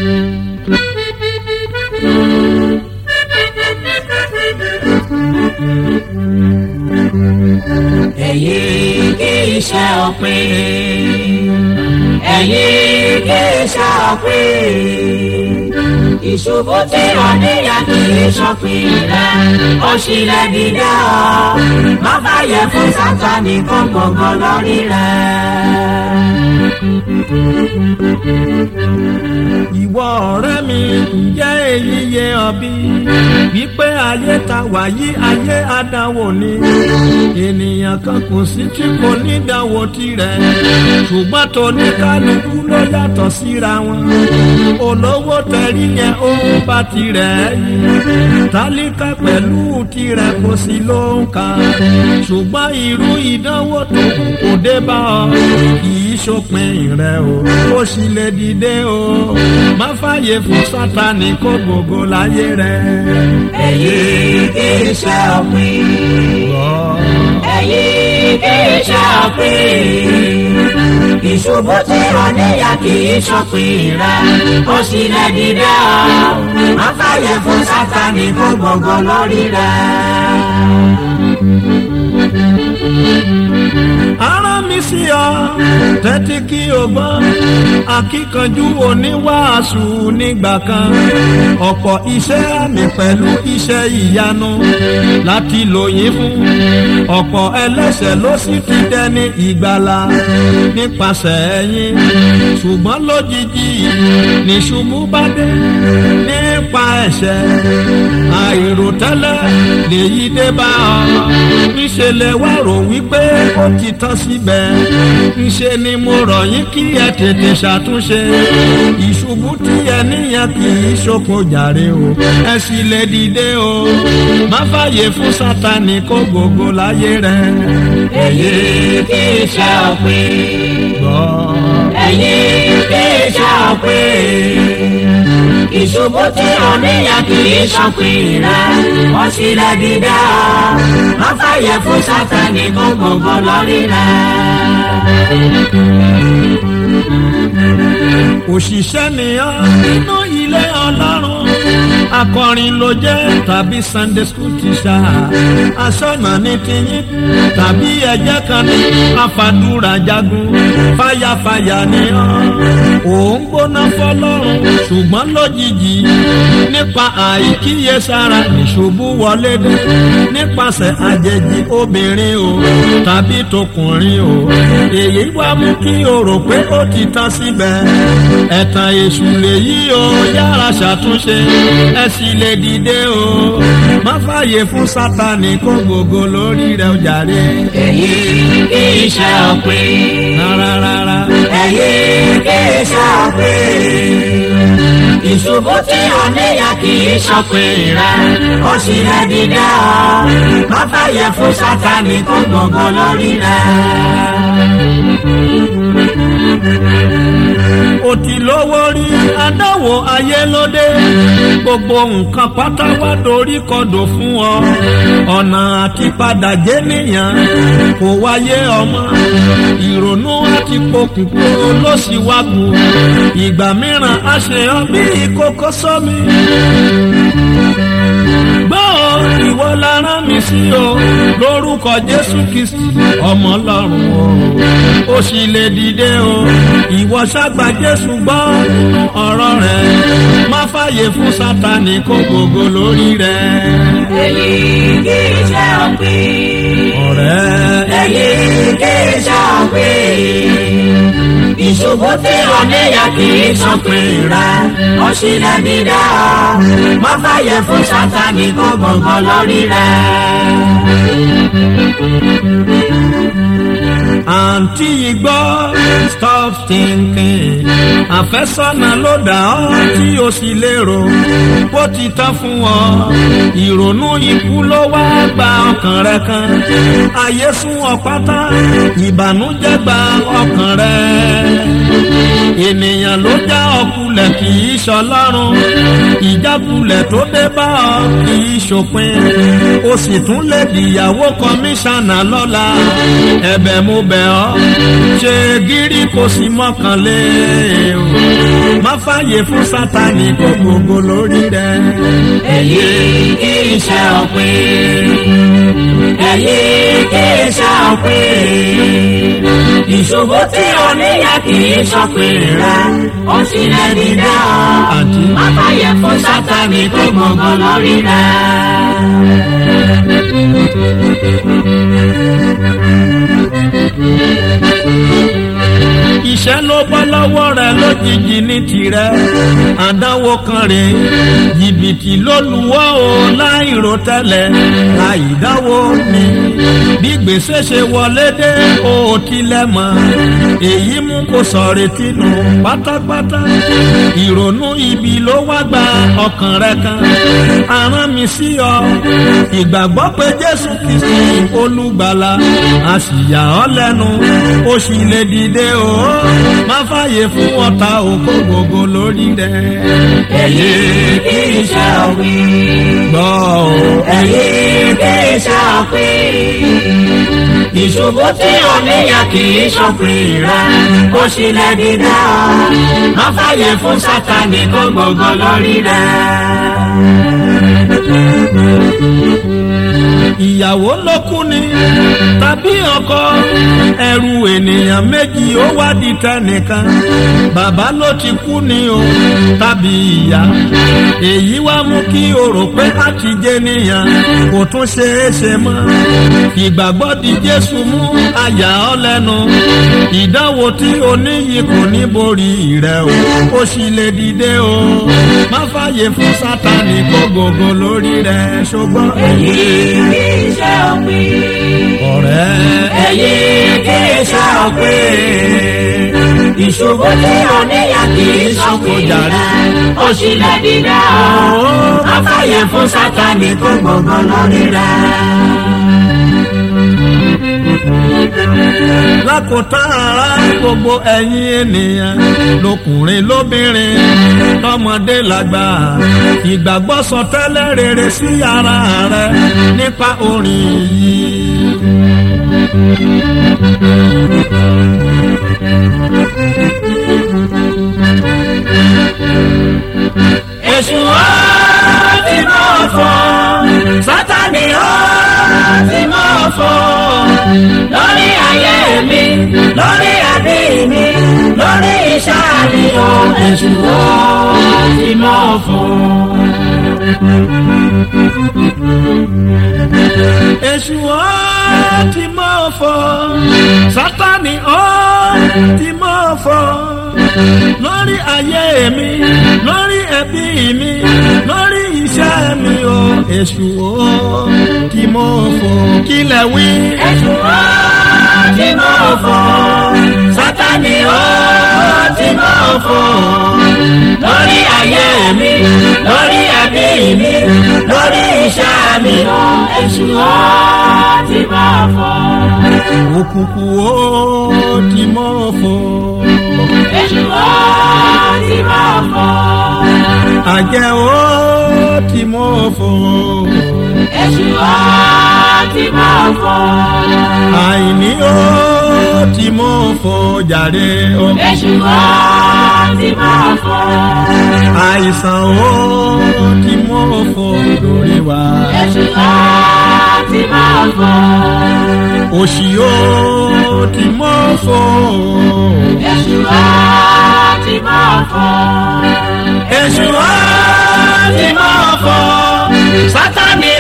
èyí kì í ṣe òpin èyí kì í ṣe òpin ìṣubú tí ò níyà kì í ṣòpin rẹ ó ṣílẹ̀ dídá ọ má fàyè fún sátani kó gbogbo lórí rẹ. ìwọ ọ̀rẹ́ mi ǹjẹ́ èyí yé ọ bí wípé ayé ta wàyí ayé àdánwò ni ènìyàn kan kò sí tí kò ní dánwò tirẹ̀ ṣùgbọ́n tó ní kálukú ló yàtọ̀ síra wọn olówó tẹ̀rí yẹn ó bá tirẹ̀ yìí tálíkà pẹ̀lú tirẹ̀ kò sí ló ń kà ṣùgbọ́n irú ìdánwò tó kò dé bá ọ kì í ṣòpin rẹ o ó sì lè dìde o má fàyè fún sátani kó gbogbo láyé rẹ. èyí kì í ṣe òpin èyí kì í ṣe òpin ìṣubú tí ò níyà kì í ṣòpin rẹ ó sì lè dìde ọ má fàyè fún sátani kó gbogbo lórí rẹ. ara mi sí ọ tẹ́tí kí o gbọ́ akíkanjú oníwàásù nígbà kan ọ̀pọ̀ iṣẹ́ àmì pẹ̀lú iṣẹ́ ìyanu láti lòyìn fún ọ̀pọ̀ ẹlẹ́sẹ̀ ló sì ti dẹni ìgbàlà nípasẹ̀ ẹ̀yìn ṣùgbọ́n lójijì níṣubú bá dé nípa ẹ̀ṣẹ̀ àìròtẹ́lẹ̀ lèyí dé bá ọ níṣẹ́ lè wá rò wípé ó ti tán síbẹ̀ ńṣe ni mo rọ̀ yín kí ẹ tètè ṣàtúnṣe ìṣubú tí ẹ níyàn kì í ṣokò jàre o ẹ sì lè dìde o má fàyè fún sátani kó gbogbo láyé rẹ. èyí kì í ṣe òpin gbọ́. èyí kì í ṣe òpin ìṣubú tí ò níyà kì í ṣòpin rẹ ó sì lè dìde ọ má fàyè fún sátani kó gbogbo lórí rẹ. òṣìṣẹ́ nìyàn nínú ilé ọlọ́run akọrin ló jẹ́ tàbí sunday school teacher aṣọ́nà ní tiyín tàbí ẹ̀jẹ̀ kan ní afàdúrà jagun fàyàfàyà nìyàn òun gbóná fọlọ́run ṣùgbọ́n lójijì nípa àìkíyèsára ìṣubú wọlé dé nípasẹ̀ àjèjì obìnrin o tàbí tọkùnrin o èyí wá mú kí o rò pé ó ti tán síbẹ̀ ẹ̀tàn èṣù lèyí o yára ṣàtúnṣe ẹ sì lè dìde o má fààyè fún sátani kó gbogbo lórí rẹ ó jàre. èyí kì í ṣe òpin rárá rárá. èyí kì í ṣe òpin ìṣubú tí ò níyà kì í ṣòpin rẹ ó sì lè dìde ọ má fàyè fún sátani kó gbogbo lórí rẹ. ó ti lówó rí adáwò ayé lóde gbogbo nǹkan pátá wá dorí kodò fún ọ ọ̀nà àti padà jẹ́ nìyàn kò wáyé ọmọ ìrònú àti pokùnkùn ló sì wá kù ìgbà mìíràn a ṣe ọ bí ìkókó sọmi gbọ́ ìwọ la rán mi sí o lórúkọ jésù kristi ọmọ ọlọ́run o ó sì lè dìde o ìwọ ṣàgbà jésù gbọ́ nínú ọ̀rọ̀ rẹ̀ má fàyè fún sátani kó gbogbo lórí rẹ̀. èyí kì í ṣe òpin ọ̀rẹ́ èyí kì í ṣe òpin ìṣubú tí ò níyà kì í ṣòpin rẹ ó sì lè dìde ọ má fàyè fún sátani kó gbogbo lórí rẹ. àǹtí igbó stop thinking àfẹ́sọ́nà ló dà ọ́ tí o sì lérò bó ti tán fún ọ ìrònú ikú ló wá gba ọkàn rẹ kan ayé sún ọ pátá ìbànújẹ́ gba ọkàn rẹ ènìyàn ló já ọkùnrin. ìjákulẹ̀ kì í ṣọlọ́run ìjákulẹ̀ tó dé bá ọ kì í ṣòpin o sì tún lè dìyàwó kọmíṣánná lọ́la ẹ̀bẹ̀ mo bẹ̀ ọ́ ṣe gírí kò sí mọ́kànlé o má fàyè fún sátani kò gbogbo lórí rẹ. èyí kì í ṣe òpin èyí kì í ṣe òpin ìṣòro tí o níyà kì í ṣọpin rẹ ó sì lè dídá ọ Àǹtí. má fàyè fún sátani kó gbogbo lórí rẹ. iṣẹ́ ló bọ́ lọ́wọ́ rẹ lójijì ní tirẹ̀ àdánwò kan rè é jìbìtì ló lùwọ́ o láìrò tẹ́lẹ̀ àìdáwó ni bí gbèsè ṣe wọlé dé o ò tilẹ̀ mọ̀ èyí mú kó sọ̀rọ̀ tìǹù pátápátá ìrònú ibi ló wá gba ọkàn rẹ kan aràn mi sí ọ ìgbàgbọ́ pé jésù kìí olùgbàlà a sì yà ọ́ lẹ́nu ó sì lè dìde o má fàyè fún ọ̀tá òkú gbogbo lórí rẹ. èyí kì í ṣe òpin. gbọ́ o èyí kì í ṣe òpin. ìṣòro tí o níyà kì í ṣọpin rẹ ó sì lè dídá ọ má fàyè fún sátani kó gbogbo lórí rẹ. ìyàwó ló kú ni tàbí ọkọ ẹrù ènìyàn méjì ó wá di tẹnìkan bàbá ló ti kú ni o tàbí ìyá èyí wá mú kí o rò pé a ti jẹ nìyàn kò tún ṣe é ṣe mọ́ ìgbàgbọ́ di jésù mú àyà ọ́ lẹ́nu ìdánwò tí o níyì kò ní borí rẹ o ó sì lè dìde o má fàyè fún sátani kó gbogbo lórí rẹ ṣùgbọ́n èyí kì í ṣe òpin. ọ̀rẹ́ èyí kì í ṣe òpin. ìṣòro tí o níyà kì í ṣọpin rẹ ó sì lè dídá ọ má fàyè fún sátani kó gbogbo lórí rẹ. lákòótán ara gbogbo ẹ̀yin ènìyàn lọkùnrin lóbìnrin tọmọdé lágbà ìgbàgbọ́ sọ tẹ́lẹ̀ rere sí ara rẹ nípa orin yìí. èṣù ó ti mọ̀ fọ́ sátani ó ti mọ̀ fọ́ lórí ayé mi lórí ẹbí mi lórí iṣẹ́ mi ó èṣù ó ti mọ̀ fọ́. èṣù ó ti mọ̀ fọ́ sátani ó ti mọ̀ fọ́ lórí ayé mi lórí ẹbí mi lórí iṣẹ́ mi ó èṣù ó ti mọ̀ fọ́ kílẹ̀ wí. èṣù ó ti mọ̀ fọ́ sátani ó ti mọ̀ fọ́ lórí ayé mi lórí ẹbí mi lórí iṣẹ́ mi ó èṣù ó ti mọ̀ fọ́. òkùnkùn ó ti mọ̀ fọ́ èṣù ó ti mọ̀ fọ́. àjẹ́ ó ti mọ̀ fọ́ èṣù ó ti mọ̀ fọ́. àìní ó ti mọ̀ fọ́ jàre ó èṣù ó ti mọ̀ fọ́. àìsàn ó ti mọ̀ fọ́ lórí wa èṣù ó ti mọ̀ fọ́. òṣì ó ti mọ̀ fọ́ èṣù ó ti mọ̀ fọ́. èṣù ó ti mọ̀ fọ́ sátani